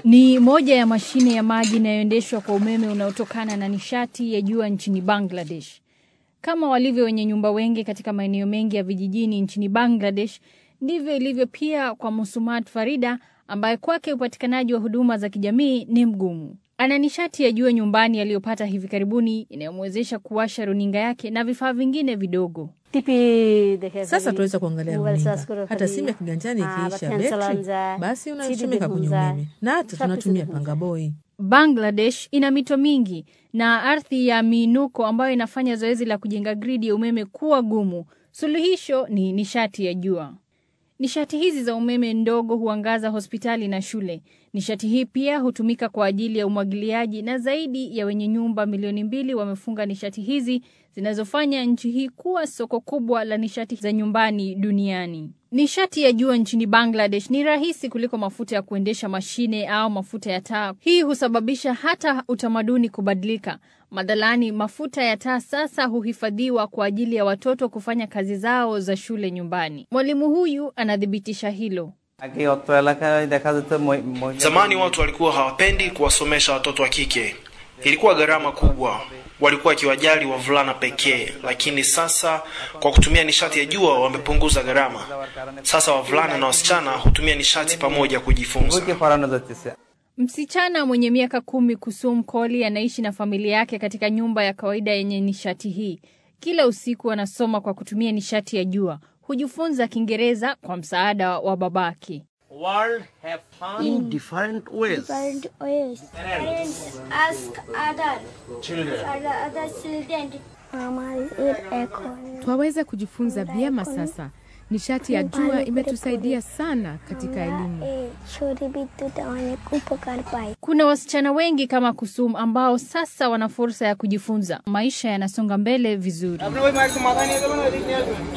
Ni moja ya mashine ya maji inayoendeshwa kwa umeme unaotokana na nishati ya jua nchini Bangladesh. Kama walivyo wenye nyumba wengi katika maeneo mengi ya vijijini nchini Bangladesh, ndivyo ilivyo pia kwa Musumat Farida ambaye kwake upatikanaji wa huduma za kijamii ni mgumu. Ana nishati ya jua nyumbani aliyopata hivi karibuni inayomwezesha kuwasha runinga yake na vifaa vingine vidogo. Sasa tunaweza kuangalia runinga, hata simu ya kiganjani ikiisha betri, basi unachomeka kwenye umeme, na hata tunatumia pangaboi. Bangladesh ina mito mingi na ardhi ya miinuko ambayo inafanya zoezi la kujenga gridi ya umeme kuwa gumu. Suluhisho ni nishati ya jua. Nishati hizi za umeme ndogo huangaza hospitali na shule. Nishati hii pia hutumika kwa ajili ya umwagiliaji na zaidi ya wenye nyumba milioni mbili wamefunga nishati hizi zinazofanya nchi hii kuwa soko kubwa la nishati za nyumbani duniani. Nishati ya jua nchini Bangladesh ni rahisi kuliko mafuta ya kuendesha mashine au mafuta ya taa. Hii husababisha hata utamaduni kubadilika. Madhalani, mafuta ya taa sasa huhifadhiwa kwa ajili ya watoto kufanya kazi zao za shule nyumbani. Mwalimu huyu anathibitisha hilo. Zamani watu walikuwa hawapendi kuwasomesha watoto wa kike, ilikuwa gharama kubwa, walikuwa wakiwajali wavulana pekee. Lakini sasa kwa kutumia nishati ya jua wamepunguza gharama. Sasa wavulana na wasichana hutumia nishati pamoja kujifunza. Msichana mwenye miaka kumi Kusum Koli anaishi na familia yake katika nyumba ya kawaida yenye nishati hii. Kila usiku anasoma kwa kutumia nishati ya jua. Hujifunza Kiingereza kwa msaada wa babake. world have fun in different ways. different ways. Parents ask other children. other, other children. Mama is echo. Twaweza kujifunza vyema sasa. Nishati ya jua imetusaidia sana katika elimu. এই সৌর বিদ্যুৎ অনেক উপকার পাই Kuna wasichana wengi kama Kusum ambao sasa wana fursa ya kujifunza. Maisha yanasonga mbele vizuri.